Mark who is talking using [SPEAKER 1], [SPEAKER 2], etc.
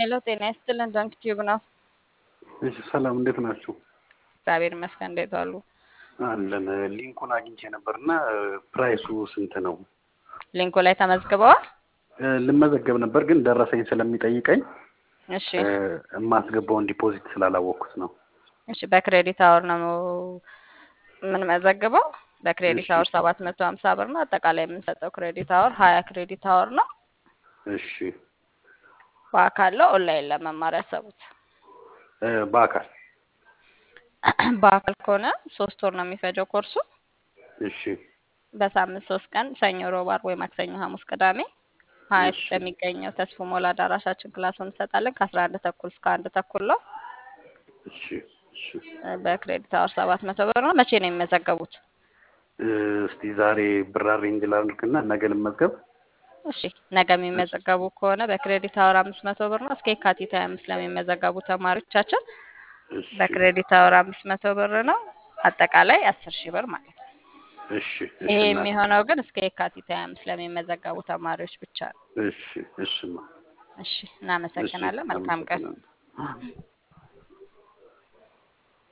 [SPEAKER 1] ሄሎ ጤና ይስጥልን። ዶንክ ቲዩብ ነው።
[SPEAKER 2] እሺ ሰላም፣ እንዴት ናችሁ?
[SPEAKER 1] እግዚአብሔር ይመስገን። እንዴት ዋሉ?
[SPEAKER 2] አለን። ሊንኩን አግኝቼ ነበርና ፕራይሱ ስንት ነው?
[SPEAKER 1] ሊንኩ ላይ ተመዝግበዋል?
[SPEAKER 2] ልመዘገብ ነበር ግን ደረሰኝ ስለሚጠይቀኝ
[SPEAKER 1] እሺ
[SPEAKER 2] የማስገባውን ዲፖዚት ስላላወቅኩት ነው።
[SPEAKER 1] እሺ በክሬዲት አወር ነው የምንመዘግበው። በክሬዲት አወር ሰባት መቶ ሀምሳ ብር ነው። አጠቃላይ የምንሰጠው ክሬዲት አወር ሀያ ክሬዲት አወር ነው።
[SPEAKER 2] እሺ
[SPEAKER 1] በአካል ነው ኦንላይን ለመማር ያሰቡት?
[SPEAKER 2] እ በአካል
[SPEAKER 1] በአካል ከሆነ ሶስት ወር ነው የሚፈጀው ኮርሱ።
[SPEAKER 2] እሺ
[SPEAKER 1] በሳምንት ሶስት ቀን ሰኞ፣ ሮብ፣ ዓርብ ወይ ማክሰኞ፣ ሐሙስ፣ ቅዳሜ ሀያት
[SPEAKER 2] እሺ።
[SPEAKER 1] በሚገኘው ተስፎ ሞላ አዳራሻችን ክላሱን እንሰጣለን ከአስራ አንድ ተኩል እስከ አንድ ተኩል ነው።
[SPEAKER 2] እሺ እሺ።
[SPEAKER 1] በክሬዲት አወር ሰባት መቶ ብር ነው። መቼ ነው የሚመዘገቡት?
[SPEAKER 2] እ እስቲ ዛሬ ብር አሬንጅ ላድርግና ነገ ልመዝገብ።
[SPEAKER 1] እሺ ነገ የሚመዘገቡ ከሆነ በክሬዲት አወር አምስት መቶ ብር ነው። እስከ የካቲት ሀያ አምስት ለሚመዘገቡ ተማሪዎቻችን
[SPEAKER 2] እሺ
[SPEAKER 1] በክሬዲት አወር አምስት መቶ ብር ነው። አጠቃላይ አስር ሺህ ብር ማለት ነው።
[SPEAKER 2] እሺ እሺ
[SPEAKER 1] ይሄ
[SPEAKER 2] እናቴ።
[SPEAKER 1] የሚሆነው ግን እስከ የካቲት ሀያ አምስት ለሚመዘገቡ ተማሪዎች ብቻ ነው።
[SPEAKER 2] እሺ እሺማ
[SPEAKER 1] እሺ
[SPEAKER 2] እሺ
[SPEAKER 1] እናመሰግናለን። መልካም ቀን።
[SPEAKER 2] አመሰግናለሁ።